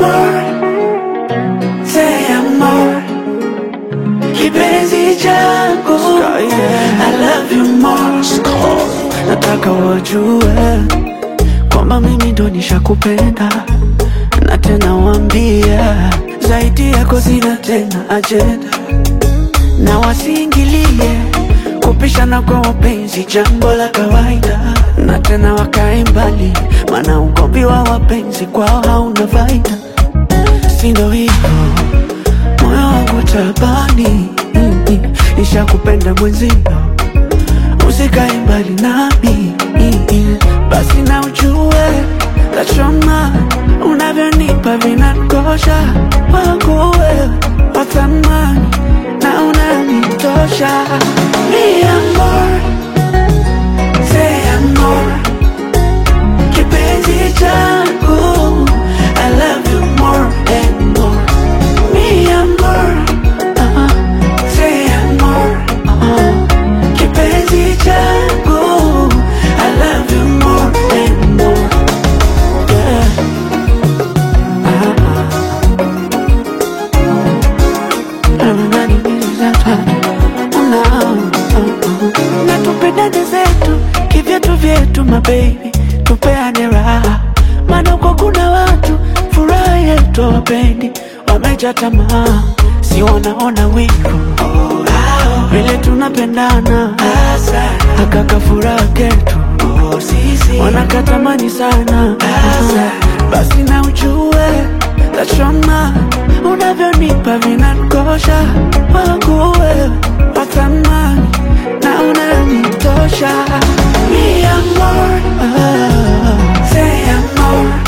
amor, say amor, kipenzi changu, I love you more. Nataka wajue kwamba mimi ndo nishakupenda, na tena wambie zaidi yako sina tena ajenda, na wasiingilie kupishana kwa wapenzi, jambo la kawaida, na tena wakae mbali, maana ugomvi wa wapenzi kwao hauna faida. Si ndo hivyo moyo wangu tabani, mm, mm, nishakupenda mwenzio, usikae mbali nami, mm, mm, basi na ujue tachoma unavyonipa vinakosha, wangu wewe wa thamani na unanitosha. Mi amor, say amor, kipenzi changu, I love you more and more. Mi amor, uh-uh, say amor, uh-uh, kipenzi changu, I love you more and more. Yeah. na tupendane zetu kivyetu vyetu mabebi, tupeane raha, maana uko kuna watu furaha yetu wapendi, wameja tamaa, si wanaona wivu vile tunapendana, akaka furaha ketu wanakatamani sana, basi na ujue tachoma unavyonipa vinakosha, wangu wewe wa thamani na unanitosha. Mi amor, ah, say amor,